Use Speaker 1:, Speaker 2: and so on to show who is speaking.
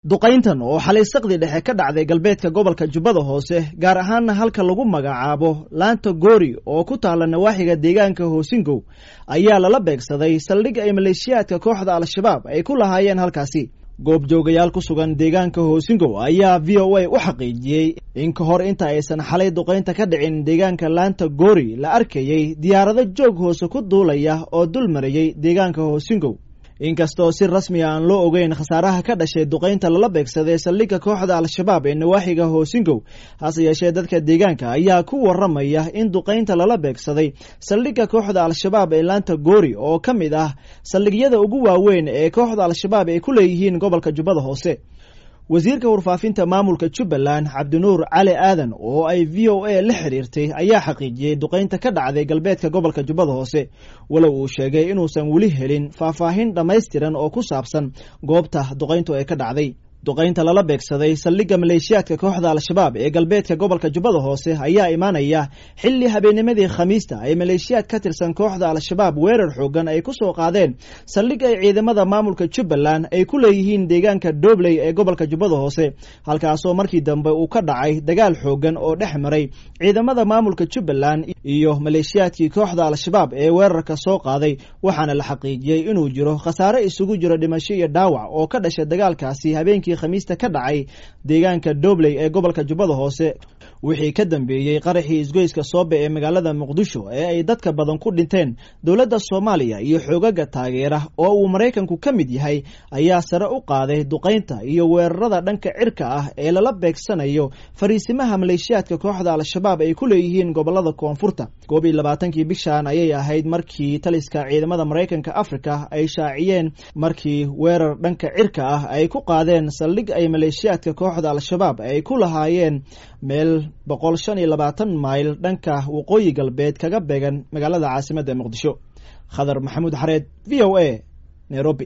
Speaker 1: duqayntan oo xalay saqdi dhexe ka dhacday galbeedka gobolka jubbada hoose gaar ahaanna halka lagu magacaabo laanta goori oo ku taalla nawaaxiga deegaanka hoosingow ayaa lala beegsaday saldhig ay maleeshiyaadka kooxda al-shabaab ay ku lahaayeen halkaasi goobjoogayaal ku sugan deegaanka hoosingow ayaa v o a u xaqiijiyey in ka hor inta aysan xalay duqaynta ka dhicin deegaanka laanta goori la arkayey diyaarado joog hoose ku duulaya oo dul marayey deegaanka hoosingow inkastoo si rasmi aan loo ogeyn khasaaraha ka dhashay duqaynta lala beegsaday saldhigga kooxda al-shabaab ee nawaaxiga hoosingow hase yeeshee dadka deegaanka ayaa ku waramaya in duqaynta lala beegsaday saldhigga kooxda al-shabaab ee laanta goori oo ka mid ah saldhigyada ugu waaweyn ee kooxda al-shabaab ay ku leeyihiin gobolka jubbada hoose wasiirka warfaafinta maamulka jubbaland cabdinuur cali aadan oo ay v o a la xiriirtay ayaa xaqiijiyey duqaynta ka dhacday galbeedka gobolka jubbada hoose walow uu sheegay inuusan weli helin faahfaahin dhammaystiran oo ku saabsan goobta duqayntu ee ka dhacday duqaynta lala beegsaday saldhigga maleeshiyaadka kooxda al-shabaab ee galbeedka gobolka jubbada hoose ayaa imaanaya xilli habeennimadii khamiista ay maleeshiyaad ka tirsan kooxda al-shabaab weerar xoogan ay ku soo qaadeen saldhig ay ciidamada maamulka jubbaland ay ku leeyihiin deegaanka dobley ee gobolka jubbada hoose halkaasoo markii dambe uu ka dhacay dagaal xoogan oo dhex maray ciidamada maamulka jubbaland iyo maleeshiyaadkii kooxda al-shabaab ee weerarka soo qaaday waxaana la xaqiijiyey inuu jiro khasaare isugu jiro dhimasho iyo dhaawac oo ka dhashay dagaalkaasi habeenkii khamiista ka dhacay deegaanka dobley ee gobolka jubbada hoose wixii ka dambeeyey qaraxii isgoyska soobe ee magaalada muqdisho ee ay dadka badan ku dhinteen dowladda soomaaliya iyo xoogaga taageera oo uu maraykanku ka mid yahay ayaa sare u qaaday duqaynta iyo weerarada dhanka cirka ah ee lala beegsanayo fariisimaha maleeshiyaadka kooxda al-shabaab ay ku leeyihiin gobolada koonfurta koob iyo labaatankii bishan ayay ahayd markii taliska ciidamada maraykanka africa ay shaaciyeen markii weerar dhanka cirka ah ay ku qaadeen saldhig ay maleeshiyaadka kooxda al-shabaab ay ku lahaayeen meel boqol shan iyo labaatan mayl dhanka waqooyi galbeed kaga beegan magaalada caasimadda muqdisho khadar maxamuud xareed v o a nairobi